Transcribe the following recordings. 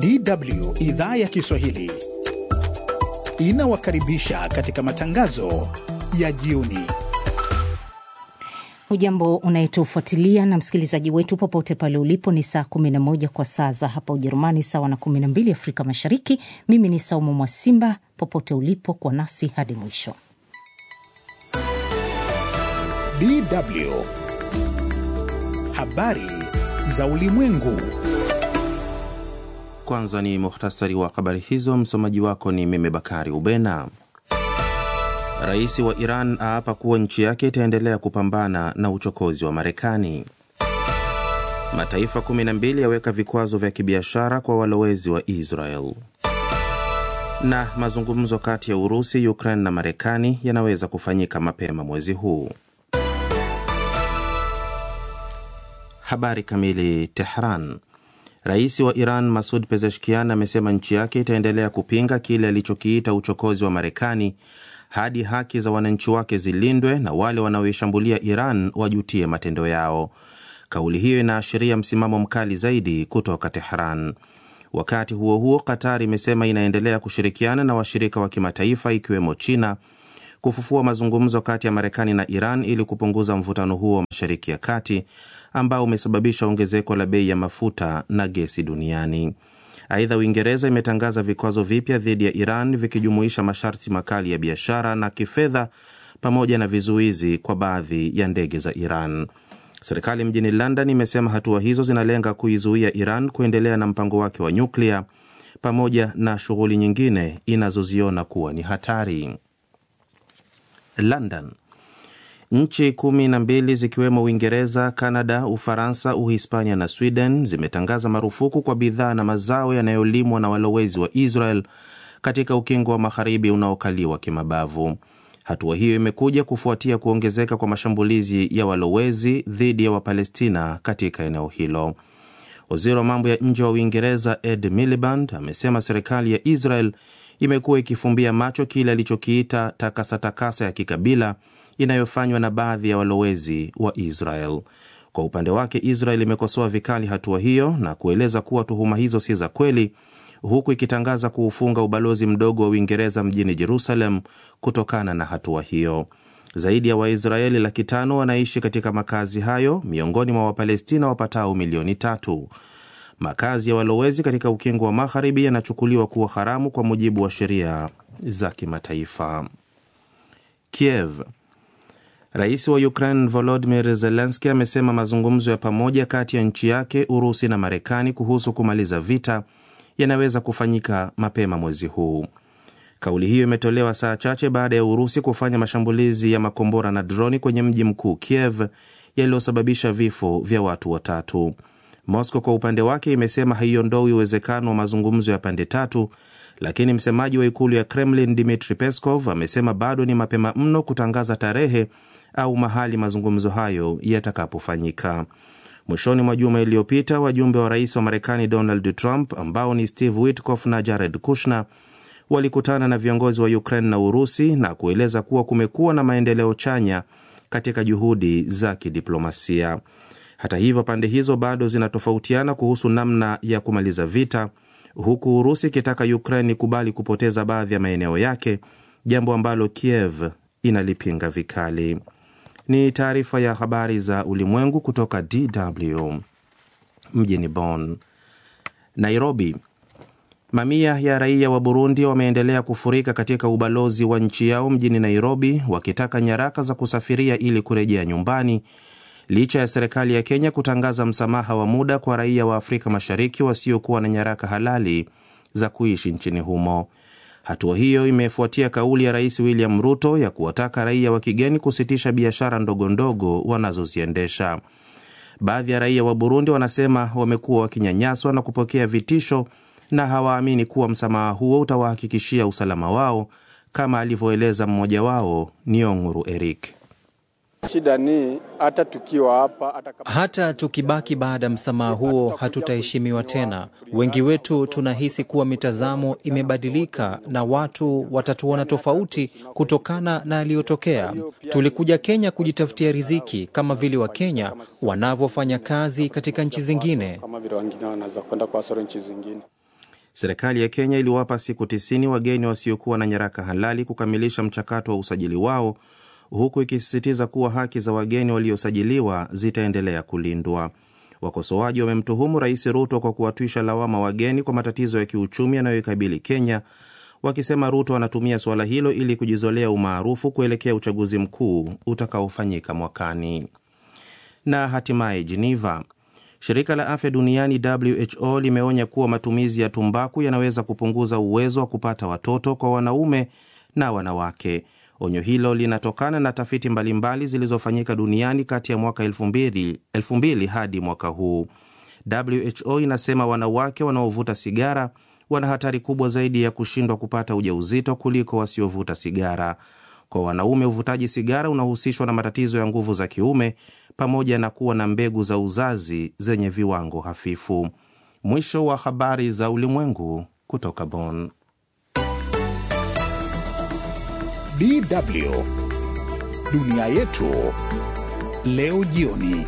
DW idhaa ya Kiswahili inawakaribisha katika matangazo ya jioni. Hujambo unayetufuatilia na msikilizaji wetu popote pale ulipo, ni saa 11 kwa saa za hapa Ujerumani, sawa na 12 Afrika Mashariki. Mimi ni Saumu Mwasimba, popote ulipo kwa nasi hadi mwisho. DW habari za ulimwengu. Kwanza ni muhtasari wa habari hizo. Msomaji wako ni mimi Bakari Ubena. Rais wa Iran aapa kuwa nchi yake itaendelea kupambana na uchokozi wa Marekani. Mataifa 12 yaweka vikwazo vya kibiashara kwa walowezi wa Israel. Na mazungumzo kati ya Urusi, Ukraine na Marekani yanaweza kufanyika mapema mwezi huu. Habari kamili. Tehran. Rais wa Iran Masud Pezeshkian amesema nchi yake itaendelea kupinga kile alichokiita uchokozi wa Marekani hadi haki za wananchi wake zilindwe na wale wanaoishambulia Iran wajutie matendo yao. Kauli hiyo inaashiria msimamo mkali zaidi kutoka Tehran. Wakati huo huo, Qatar imesema inaendelea kushirikiana na washirika wa kimataifa ikiwemo China kufufua mazungumzo kati ya Marekani na Iran ili kupunguza mvutano huo wa Mashariki ya Kati ambao umesababisha ongezeko la bei ya mafuta na gesi duniani. Aidha, Uingereza imetangaza vikwazo vipya dhidi ya Iran vikijumuisha masharti makali ya biashara na kifedha pamoja na vizuizi kwa baadhi ya ndege za Iran. Serikali mjini London imesema hatua hizo zinalenga kuizuia Iran kuendelea na mpango wake wa nyuklia pamoja na shughuli nyingine inazoziona kuwa ni hatari. London. Nchi kumi na mbili zikiwemo Uingereza, Kanada, Ufaransa, Uhispania na Sweden zimetangaza marufuku kwa bidhaa na mazao yanayolimwa na walowezi wa Israel katika ukingo wa magharibi unaokaliwa kimabavu. Hatua hiyo imekuja kufuatia kuongezeka kwa mashambulizi ya walowezi dhidi ya Wapalestina katika eneo hilo. Waziri wa mambo ya nje wa Uingereza Ed Miliband amesema serikali ya Israel imekuwa ikifumbia macho kile alichokiita takasa-takasa ya kikabila inayofanywa na baadhi ya walowezi wa Israel. Kwa upande wake, Israel imekosoa vikali hatua hiyo na kueleza kuwa tuhuma hizo si za kweli, huku ikitangaza kuufunga ubalozi mdogo wa Uingereza mjini Jerusalem kutokana na hatua hiyo. Zaidi ya Waisraeli laki tano wanaishi katika makazi hayo miongoni mwa Wapalestina wapatao milioni tatu. Makazi ya walowezi katika ukingo wa magharibi yanachukuliwa kuwa haramu kwa mujibu wa sheria za kimataifa. Kiev. Rais wa Ukraine Volodymyr Zelensky amesema mazungumzo ya pamoja kati ya nchi yake, Urusi na Marekani kuhusu kumaliza vita yanaweza kufanyika mapema mwezi huu. Kauli hiyo imetolewa saa chache baada ya Urusi kufanya mashambulizi ya makombora na droni kwenye mji mkuu Kiev yaliyosababisha vifo vya watu watatu. Moscow kwa upande wake imesema haiondoi uwezekano wa mazungumzo ya pande tatu, lakini msemaji wa ikulu ya Kremlin Dmitri Peskov amesema bado ni mapema mno kutangaza tarehe au mahali mazungumzo hayo yatakapofanyika. Mwishoni mwa juma iliyopita, wajumbe wa rais wa Marekani Donald Trump ambao ni Steve Witkoff na Jared Kushner walikutana na viongozi wa Ukraine na Urusi na kueleza kuwa kumekuwa na maendeleo chanya katika juhudi za kidiplomasia. Hata hivyo, pande hizo bado zinatofautiana kuhusu namna ya kumaliza vita, huku Urusi ikitaka Ukraine ikubali kupoteza baadhi ya maeneo yake, jambo ambalo Kiev inalipinga vikali. Ni taarifa ya habari za ulimwengu kutoka DW mjini Bonn. Nairobi. Mamia ya raia wa Burundi wameendelea kufurika katika ubalozi wa nchi yao mjini Nairobi wakitaka nyaraka za kusafiria ili kurejea nyumbani licha ya serikali ya Kenya kutangaza msamaha wa muda kwa raia wa Afrika Mashariki wasiokuwa na nyaraka halali za kuishi nchini humo. Hatua hiyo imefuatia kauli ya Rais William Ruto ya kuwataka raia wa kigeni kusitisha biashara ndogo ndogo wanazoziendesha. Baadhi ya raia wa Burundi wanasema wamekuwa wakinyanyaswa na kupokea vitisho na hawaamini kuwa msamaha huo utawahakikishia usalama wao, kama alivyoeleza mmoja wao Nionguru Eric. Shida ni hata tukiwa hapa hata, kama... hata tukibaki baada ya msamaha huo hatutaheshimiwa tena. Wengi wetu tunahisi kuwa mitazamo imebadilika na watu watatuona tofauti kutokana na yaliyotokea. Tulikuja Kenya kujitafutia riziki kama vile Wakenya wanavyofanya kazi katika nchi zingine. kama vile wengine wanaweza kwenda kwa soro nchi zingine. Serikali ya Kenya iliwapa siku tisini wageni wasiokuwa na nyaraka halali kukamilisha mchakato wa usajili wao huku ikisisitiza kuwa haki za wageni waliosajiliwa zitaendelea kulindwa. Wakosoaji wamemtuhumu Rais Ruto kwa kuwatwisha lawama wageni kwa matatizo ya kiuchumi yanayoikabili Kenya, wakisema Ruto anatumia suala hilo ili kujizolea umaarufu kuelekea uchaguzi mkuu utakaofanyika mwakani. Na hatimaye Geneva, shirika la afya duniani WHO limeonya kuwa matumizi ya tumbaku yanaweza kupunguza uwezo wa kupata watoto kwa wanaume na wanawake. Onyo hilo linatokana na tafiti mbalimbali zilizofanyika duniani kati ya mwaka 2000, 2000 hadi mwaka huu. WHO inasema wanawake wanaovuta sigara wana hatari kubwa zaidi ya kushindwa kupata ujauzito kuliko wasiovuta sigara. Kwa wanaume, uvutaji sigara unahusishwa na matatizo ya nguvu za kiume pamoja na kuwa na mbegu za uzazi zenye viwango hafifu. Mwisho wa habari za ulimwengu kutoka Bonn. DW dunia yetu leo jioni.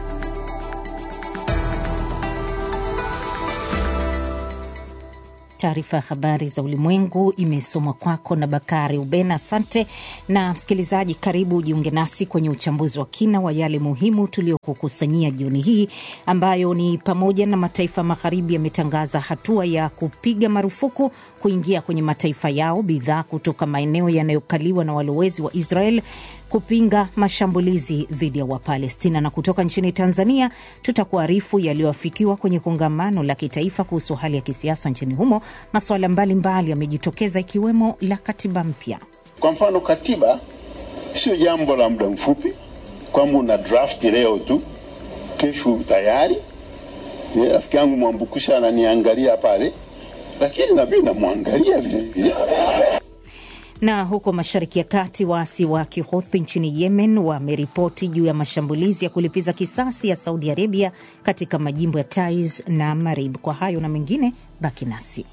Taarifa ya habari za ulimwengu imesomwa kwako na Bakari Ubena. Asante na msikilizaji, karibu ujiunge nasi kwenye uchambuzi wa kina wa yale muhimu tuliokukusanyia jioni hii, ambayo ni pamoja na mataifa magharibi yametangaza hatua ya kupiga marufuku kuingia kwenye mataifa yao bidhaa kutoka maeneo yanayokaliwa na walowezi wa Israel kupinga mashambulizi dhidi ya Wapalestina. Na kutoka nchini Tanzania tutakuarifu yaliyoafikiwa kwenye kongamano la kitaifa kuhusu hali ya kisiasa nchini humo. Masuala mbalimbali yamejitokeza ikiwemo la katiba mpya. Kwa mfano, katiba sio jambo la muda mfupi kwamba una draft leo tu kesho tayari. Rafiki yangu Mwambukusha ananiangalia pale, lakini nami namwangalia vilevile na huko Mashariki ya Kati, waasi wa Kihuthi nchini Yemen wameripoti juu ya mashambulizi ya kulipiza kisasi ya Saudi Arabia katika majimbo ya Taiz na Marib. Kwa hayo na mengine, baki nasi.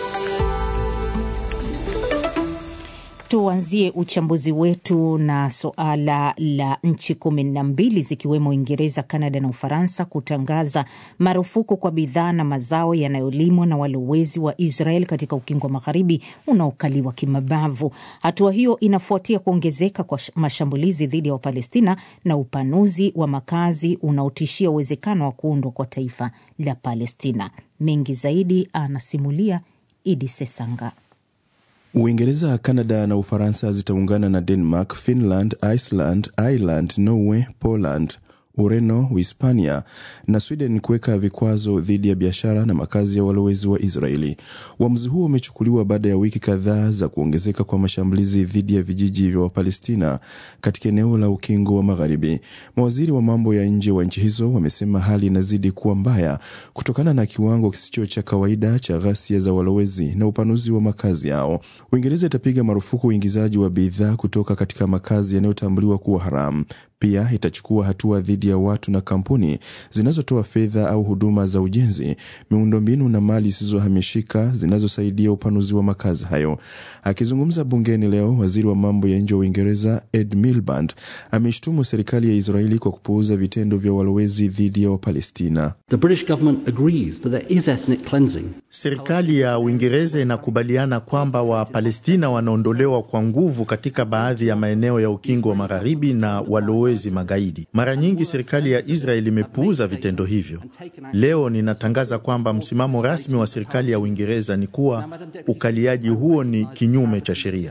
Tuanzie uchambuzi wetu na suala la nchi kumi na mbili zikiwemo Uingereza, Kanada na Ufaransa kutangaza marufuku kwa bidhaa na mazao yanayolimwa na walowezi wa Israel katika ukingo wa magharibi unaokaliwa kimabavu. Hatua hiyo inafuatia kuongezeka kwa mashambulizi dhidi ya Wapalestina na upanuzi wa makazi unaotishia uwezekano wa kuundwa kwa taifa la Palestina. Mengi zaidi anasimulia Idi Sesanga. Uingereza, Kanada na Ufaransa zitaungana na Denmark, Finland, Iceland, Ireland, Norway, Poland, Ureno, Uhispania na Sweden kuweka vikwazo dhidi ya biashara na makazi ya walowezi wa Israeli. Uamuzi huo umechukuliwa baada ya wiki kadhaa za kuongezeka kwa mashambulizi dhidi ya vijiji vya Wapalestina katika eneo la Ukingo wa Magharibi. Mawaziri wa mambo ya nje wa nchi hizo wamesema hali inazidi kuwa mbaya kutokana na kiwango kisicho cha kawaida cha ghasia za walowezi na upanuzi wa makazi yao. Uingereza itapiga marufuku uingizaji wa bidhaa kutoka katika makazi yanayotambuliwa kuwa haramu. Pia itachukua hatua dhidi ya watu na kampuni zinazotoa fedha au huduma za ujenzi, miundombinu na mali zisizohamishika zinazosaidia upanuzi wa makazi hayo. Akizungumza bungeni leo, waziri wa mambo ya nje wa Uingereza Ed Miliband ameshtumu serikali ya Israeli kwa kupuuza vitendo vya walowezi dhidi ya Wapalestina. Serikali ya Uingereza inakubaliana kwamba Wapalestina wanaondolewa kwa nguvu katika baadhi ya maeneo ya Ukingo wa Magharibi na walowezi magaidi. Mara nyingi serikali ya Israeli imepuuza vitendo hivyo. Leo ninatangaza kwamba msimamo rasmi wa serikali ya Uingereza ni kuwa ukaliaji huo ni kinyume cha sheria.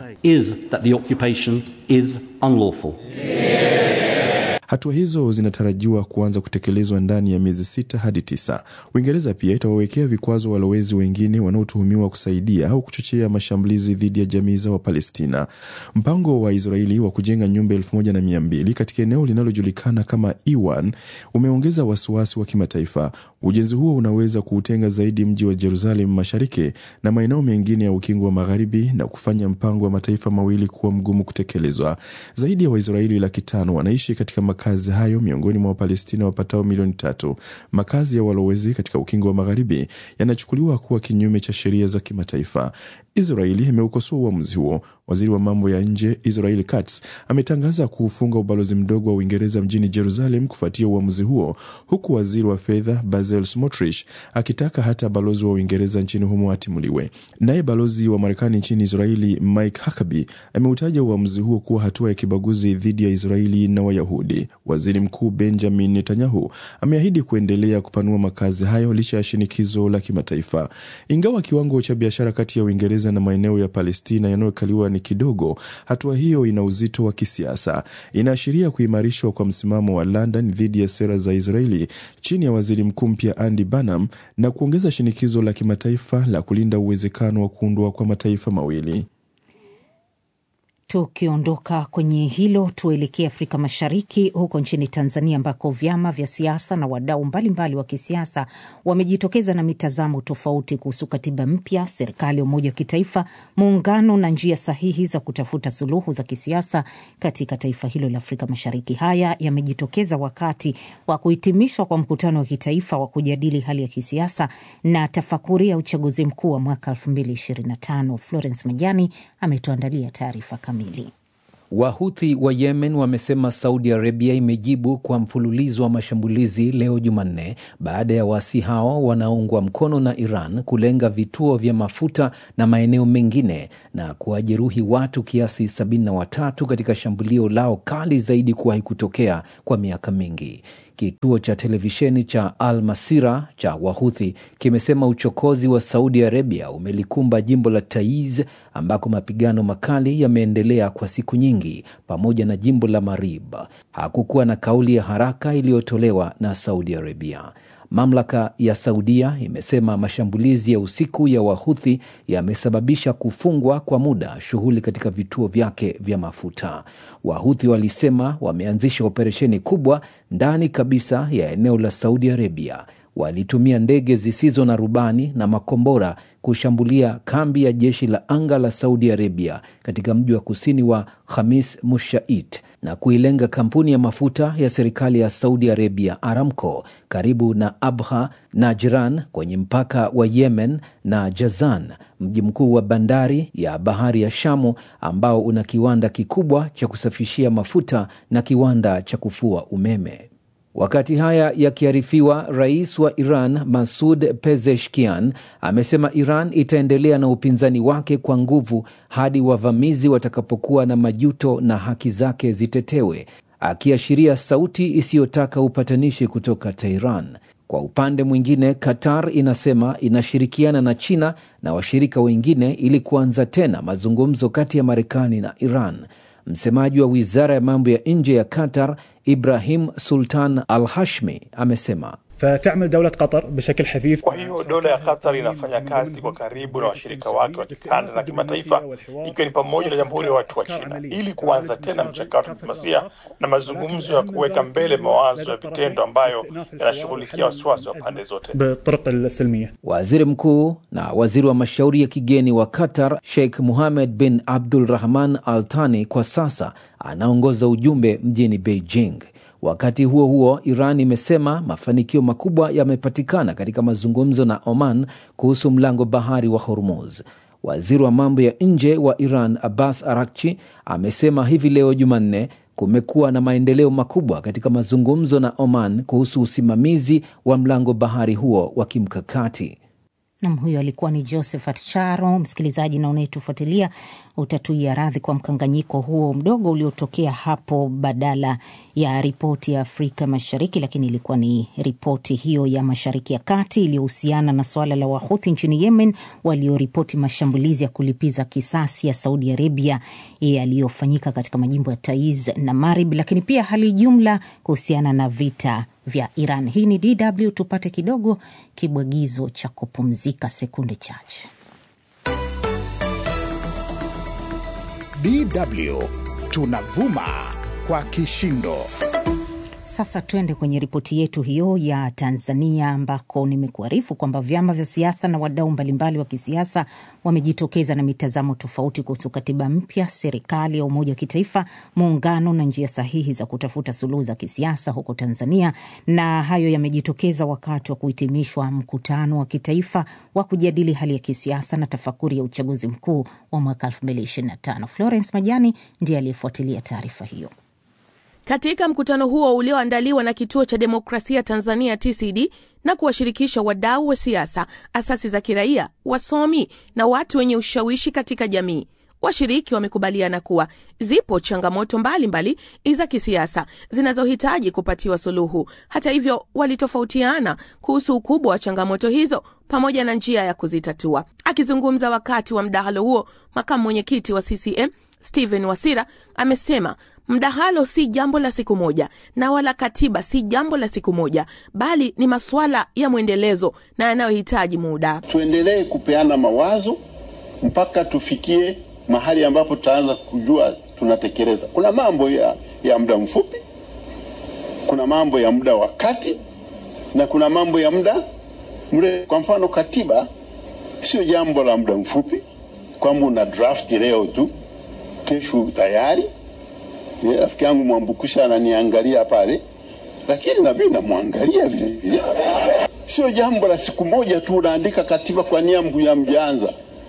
Hatua hizo zinatarajiwa kuanza kutekelezwa ndani ya miezi sita hadi tisa. Uingereza pia itawawekea vikwazo walowezi wengine wanaotuhumiwa kusaidia au kuchochea mashambulizi dhidi ya jamii za Wapalestina. Mpango wa Israeli wa kujenga nyumba elfu moja na mia mbili katika eneo linalojulikana kama E1 umeongeza wasiwasi wa kimataifa. Ujenzi huo unaweza kuutenga zaidi mji wa Jerusalem mashariki na maeneo mengine ya ukingo wa magharibi na kufanya mpango wa mataifa mawili kuwa mgumu kutekelezwa. Zaidi ya Waisraeli laki tano wanaishi katika makazi hayo miongoni mwa Wapalestina wapatao milioni tatu. Makazi ya walowezi katika ukingo wa magharibi yanachukuliwa kuwa kinyume cha sheria za kimataifa. Israeli imeukosoa uamuzi huo. Waziri wa mambo ya nje Israel Katz ametangaza kuufunga ubalozi mdogo wa Uingereza mjini Jerusalem kufuatia uamuzi huo, huku waziri wa fedha Basil Smotrich akitaka hata balozi wa Uingereza nchini humo atimuliwe. Naye balozi wa Marekani nchini Israeli Mike Huckabee ameutaja uamuzi huo kuwa hatua ya kibaguzi dhidi ya Israeli na Wayahudi. Waziri Mkuu Benjamin Netanyahu ameahidi kuendelea kupanua makazi hayo licha ya shinikizo la kimataifa. Ingawa kiwango cha biashara kati ya Uingereza na maeneo ya Palestina yanayokaliwa ni kidogo, hatua hiyo ina uzito wa kisiasa. Inaashiria kuimarishwa kwa msimamo wa London dhidi ya sera za Israeli chini ya waziri mkuu mpya Andy Burnham na kuongeza shinikizo la kimataifa la kulinda uwezekano wa kuundwa kwa mataifa mawili. Tukiondoka kwenye hilo, tuelekee Afrika Mashariki, huko nchini Tanzania ambako vyama vya siasa na wadau mbalimbali wa kisiasa wamejitokeza na mitazamo tofauti kuhusu katiba mpya, serikali ya umoja wa kitaifa, muungano na njia sahihi za kutafuta suluhu za kisiasa katika taifa hilo la Afrika Mashariki. Haya yamejitokeza wakati wa kuhitimishwa kwa mkutano wa kitaifa wa kujadili hali ya kisiasa na tafakuri ya uchaguzi mkuu wa mwaka 2025. Florence Majani ametuandalia taarifa kamili. Wahuthi wa Yemen wamesema Saudi Arabia imejibu kwa mfululizo wa mashambulizi leo Jumanne baada ya waasi hao wanaoungwa mkono na Iran kulenga vituo vya mafuta na maeneo mengine na kuwajeruhi watu kiasi 73 katika shambulio lao kali zaidi kuwahi kutokea kwa miaka mingi. Kituo cha televisheni cha Al Masira cha Wahuthi kimesema uchokozi wa Saudi Arabia umelikumba jimbo la Taiz ambako mapigano makali yameendelea kwa siku nyingi, pamoja na jimbo la Marib. Hakukuwa na kauli ya haraka iliyotolewa na Saudi Arabia. Mamlaka ya Saudia imesema mashambulizi ya usiku ya Wahuthi yamesababisha kufungwa kwa muda shughuli katika vituo vyake vya mafuta. Wahuthi walisema wameanzisha operesheni kubwa ndani kabisa ya eneo la Saudi Arabia. Walitumia ndege zisizo na rubani na makombora kushambulia kambi ya jeshi la anga la Saudi Arabia katika mji wa kusini wa Khamis Mushait na kuilenga kampuni ya mafuta ya serikali ya Saudi Arabia Aramco karibu na Abha na Jiran kwenye mpaka wa Yemen na Jazan, mji mkuu wa bandari ya bahari ya Shamu ambao una kiwanda kikubwa cha kusafishia mafuta na kiwanda cha kufua umeme. Wakati haya yakiarifiwa, rais wa Iran Masud Pezeshkian amesema Iran itaendelea na upinzani wake kwa nguvu hadi wavamizi watakapokuwa na majuto na haki zake zitetewe, akiashiria sauti isiyotaka upatanishi kutoka Tehran. Kwa upande mwingine, Qatar inasema inashirikiana na China na washirika wengine ili kuanza tena mazungumzo kati ya Marekani na Iran. Msemaji wa wizara ya mambo ya nje ya Qatar Ibrahim Sultan Al Hashmi amesema فتعمل دولة قطر بشكل حثيث Kwa hiyo dola ya Qatar inafanya kazi kwa karibu na washirika wake wa kikanda na kimataifa, ikiwa ni pamoja na Jamhuri ya Watu wa China, ili kuanza tena mchakato wa diplomasia na mazungumzo ya kuweka mbele mawazo ya vitendo ambayo yanashughulikia wasiwasi wa pande zote. بالطرق السلمية Waziri mkuu na waziri wa mashauri ya kigeni wa Qatar Sheikh Mohammed bin Abdul Rahman Al Thani kwa sasa anaongoza ujumbe mjini Beijing. Wakati huo huo, Iran imesema mafanikio makubwa yamepatikana katika mazungumzo na Oman kuhusu mlango bahari wa Hormuz. Waziri wa mambo ya nje wa Iran Abbas Arakchi amesema hivi leo Jumanne kumekuwa na maendeleo makubwa katika mazungumzo na Oman kuhusu usimamizi wa mlango bahari huo wa kimkakati. Nam, huyo alikuwa ni Josephat Charo. Msikilizaji na unayetufuatilia, utatuia radhi kwa mkanganyiko huo mdogo uliotokea hapo, badala ya ripoti ya Afrika Mashariki, lakini ilikuwa ni ripoti hiyo ya Mashariki ya Kati iliyohusiana na suala la Wahuthi nchini Yemen walioripoti mashambulizi ya kulipiza kisasi ya Saudi Arabia yaliyofanyika katika majimbo ya Taiz na Marib, lakini pia hali jumla kuhusiana na vita vya Iran. Hii ni DW, tupate kidogo kibwagizo cha kupumzika sekunde chache. DW tunavuma kwa kishindo. Sasa tuende kwenye ripoti yetu hiyo ya Tanzania, ambako nimekuarifu kwamba vyama vya siasa na wadau mbalimbali wa kisiasa wamejitokeza na mitazamo tofauti kuhusu katiba mpya, serikali ya umoja wa kitaifa, muungano na njia sahihi za kutafuta suluhu za kisiasa huko Tanzania. Na hayo yamejitokeza wakati wa kuhitimishwa mkutano wa kitaifa wa kujadili hali ya kisiasa na tafakuri ya uchaguzi mkuu wa mwaka 2025. Florence Majani ndiye aliyefuatilia taarifa hiyo. Katika mkutano huo ulioandaliwa na Kituo cha Demokrasia Tanzania TCD na kuwashirikisha wadau wa siasa, asasi za kiraia, wasomi na watu wenye ushawishi katika jamii, washiriki wamekubaliana kuwa zipo changamoto mbalimbali za kisiasa zinazohitaji kupatiwa suluhu. Hata hivyo, walitofautiana kuhusu ukubwa wa changamoto hizo pamoja na njia ya kuzitatua. Akizungumza wakati wa mdahalo huo, makamu mwenyekiti wa CCM Stephen Wasira amesema mdahalo si jambo la siku moja na wala katiba si jambo la siku moja, bali ni masuala ya mwendelezo na yanayohitaji muda. Tuendelee kupeana mawazo mpaka tufikie mahali ambapo tutaanza kujua tunatekeleza. Kuna mambo ya, ya muda mfupi, kuna mambo ya muda wa kati na kuna mambo ya muda mrefu. Kwa mfano, katiba sio jambo la muda mfupi kwamba una draft leo tu kesho tayari. Rafiki yangu Mwambukusha ananiangalia pale, lakini na mimi namwangalia vile vile. Sio jambo la siku moja tu unaandika katiba kwa nia ya mjanza.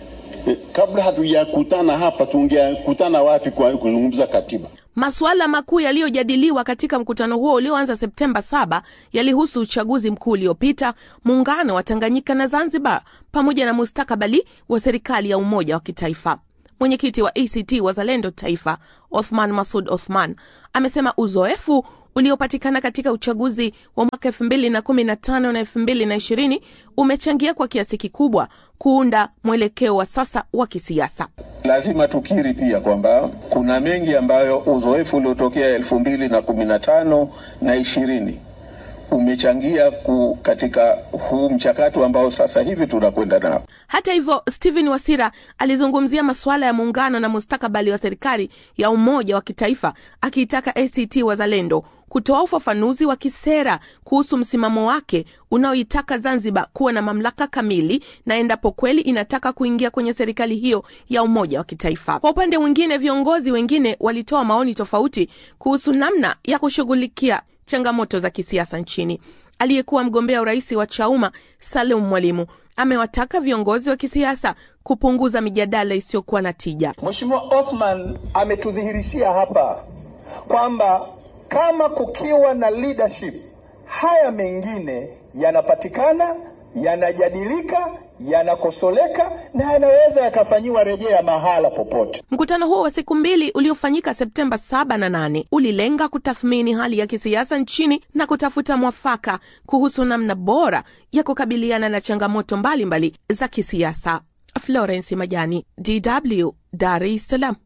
Kabla hatujakutana hapa, tungekutana wapi kwa kuzungumza katiba? Masuala makuu yaliyojadiliwa katika mkutano huo ulioanza Septemba 7 yalihusu uchaguzi mkuu uliopita, muungano wa Tanganyika na Zanzibar, pamoja na mustakabali wa serikali ya umoja wa kitaifa. Mwenyekiti wa ACT Wazalendo Taifa, Othman Masud Othman, amesema uzoefu uliopatikana katika uchaguzi wa mwaka elfu mbili na kumi na tano na elfu mbili na ishirini umechangia kwa kiasi kikubwa kuunda mwelekeo wa sasa wa kisiasa. Lazima tukiri pia kwamba kuna mengi ambayo uzoefu uliotokea elfu mbili na kumi na tano na ishirini umechangia ku katika huu mchakato ambao sasa hivi tunakwenda nao. Hata hivyo, Stephen Wasira alizungumzia masuala ya muungano na mustakabali wa serikali ya umoja wa kitaifa, akiitaka ACT Wazalendo kutoa ufafanuzi wa kisera kuhusu msimamo wake unaoitaka Zanzibar kuwa na mamlaka kamili na endapo kweli inataka kuingia kwenye serikali hiyo ya umoja wa kitaifa. Kwa upande mwingine, viongozi wengine walitoa maoni tofauti kuhusu namna ya kushughulikia changamoto za kisiasa nchini. Aliyekuwa mgombea urais wa Chauma Salum Mwalimu amewataka viongozi wa kisiasa kupunguza mijadala isiyokuwa na tija. Mheshimiwa Othman ametudhihirishia hapa kwamba kama kukiwa na leadership, haya mengine yanapatikana, yanajadilika, yanakosoleka na yanaweza yakafanyiwa rejea mahala popote. Mkutano huo wa siku mbili uliofanyika Septemba 7 na 8 ulilenga kutathmini hali ya kisiasa nchini na kutafuta mwafaka kuhusu namna bora ya kukabiliana na changamoto mbalimbali mbali za kisiasa. Florence Majani, DW, Dar es Salaam.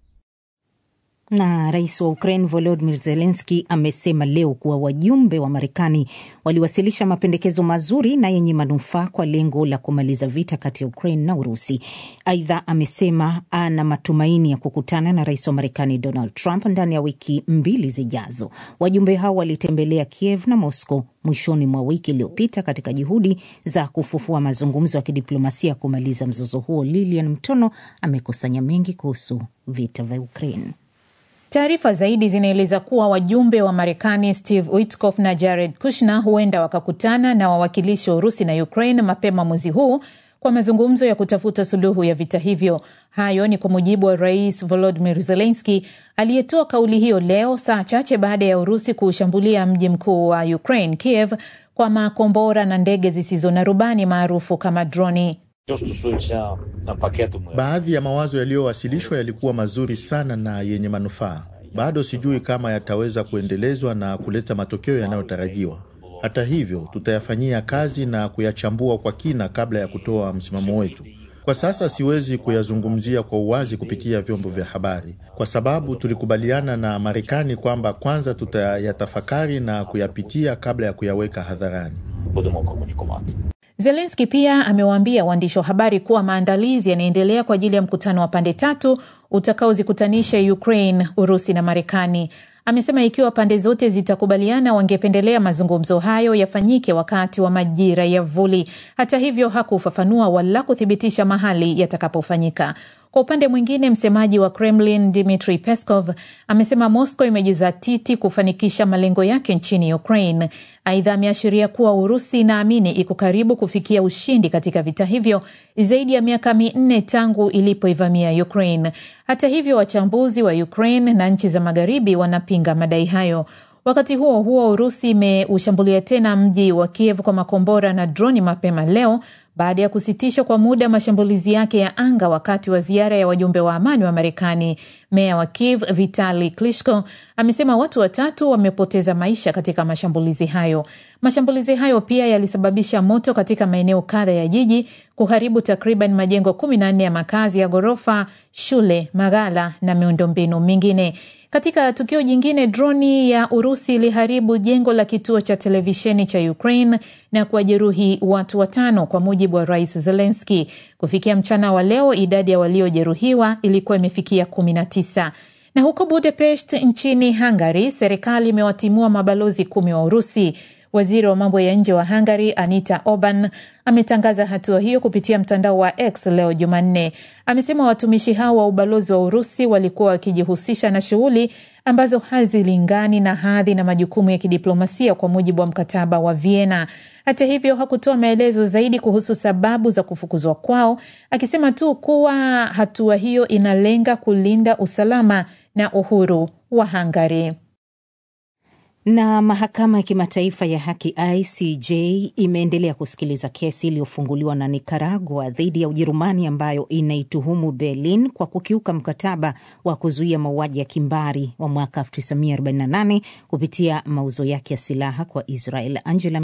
Na rais wa Ukraine Volodymyr Zelensky amesema leo kuwa wajumbe wa Marekani waliwasilisha mapendekezo mazuri na yenye manufaa kwa lengo la kumaliza vita kati ya Ukraine na Urusi. Aidha, amesema ana matumaini ya kukutana na rais wa Marekani Donald Trump ndani ya wiki mbili zijazo. Wajumbe hao walitembelea Kiev na Moscow mwishoni mwa wiki iliyopita katika juhudi za kufufua mazungumzo ya kidiplomasia kumaliza mzozo huo. Lilian Mtono amekusanya mengi kuhusu vita vya Ukraine. Taarifa zaidi zinaeleza kuwa wajumbe wa Marekani Steve Witkoff na Jared Kushner huenda wakakutana na wawakilishi wa Urusi na Ukraine mapema mwezi huu kwa mazungumzo ya kutafuta suluhu ya vita hivyo. Hayo ni kwa mujibu wa Rais Volodymyr Zelensky aliyetoa kauli hiyo leo, saa chache baada ya Urusi kuushambulia mji mkuu wa Ukraine, Kiev, kwa makombora na ndege zisizo na rubani maarufu kama droni. Baadhi ya mawazo yaliyowasilishwa yalikuwa mazuri sana na yenye manufaa. Bado sijui kama yataweza kuendelezwa na kuleta matokeo yanayotarajiwa. Hata hivyo, tutayafanyia kazi na kuyachambua kwa kina kabla ya kutoa msimamo wetu. Kwa sasa siwezi kuyazungumzia kwa uwazi kupitia vyombo vya habari, kwa sababu tulikubaliana na Marekani kwamba kwanza tutayatafakari na kuyapitia kabla ya kuyaweka hadharani. Zelenski pia amewaambia waandishi wa habari kuwa maandalizi yanaendelea kwa ajili ya mkutano wa pande tatu utakaozikutanisha Ukraine, Urusi na Marekani. amesema ikiwa pande zote zitakubaliana, wangependelea mazungumzo hayo yafanyike wakati wa majira ya vuli. Hata hivyo, hakufafanua wala kuthibitisha mahali yatakapofanyika. Kwa upande mwingine, msemaji wa Kremlin Dmitry Peskov amesema Moscow imejizatiti kufanikisha malengo yake nchini Ukraine. Aidha, ameashiria kuwa Urusi inaamini iko karibu kufikia ushindi katika vita hivyo zaidi ya miaka minne tangu ilipoivamia Ukraine. Hata hivyo, wachambuzi wa Ukraine na nchi za magharibi wanapinga madai hayo. Wakati huo huo, Urusi imeushambulia tena mji wa Kiev kwa makombora na droni mapema leo baada ya kusitisha kwa muda mashambulizi yake ya anga wakati wa ziara ya wajumbe wa amani wa Marekani. Meya wa Kiev Vitali Klitschko amesema watu watatu wamepoteza maisha katika mashambulizi hayo. Mashambulizi hayo pia yalisababisha moto katika maeneo kadha ya jiji, kuharibu takriban majengo kumi na nne ya makazi ya ghorofa, shule, maghala na miundombinu mingine. Katika tukio jingine, droni ya Urusi iliharibu jengo la kituo cha televisheni cha Ukraine na kuwajeruhi watu watano, kwa mujibu wa Rais Zelenski. Kufikia mchana wa leo, idadi ya waliojeruhiwa ilikuwa imefikia kumi na tisa. Na huko Budapest nchini Hungary, serikali imewatimua mabalozi kumi wa Urusi. Waziri wa mambo ya nje wa Hungary Anita Orban ametangaza hatua hiyo kupitia mtandao wa X leo Jumanne. Amesema watumishi hao wa ubalozi wa Urusi walikuwa wakijihusisha na shughuli ambazo hazilingani na hadhi na majukumu ya kidiplomasia kwa mujibu wa mkataba wa Vienna. Hata hivyo, hakutoa maelezo zaidi kuhusu sababu za kufukuzwa kwao, akisema tu kuwa hatua hiyo inalenga kulinda usalama na uhuru wa Hungary. Na mahakama ya kimataifa ya haki ICJ imeendelea kusikiliza kesi iliyofunguliwa na Nicaragua dhidi ya Ujerumani ambayo inaituhumu Berlin kwa kukiuka mkataba wa kuzuia mauaji ya kimbari wa mwaka 1948 kupitia mauzo yake ya silaha kwa Israel. Angela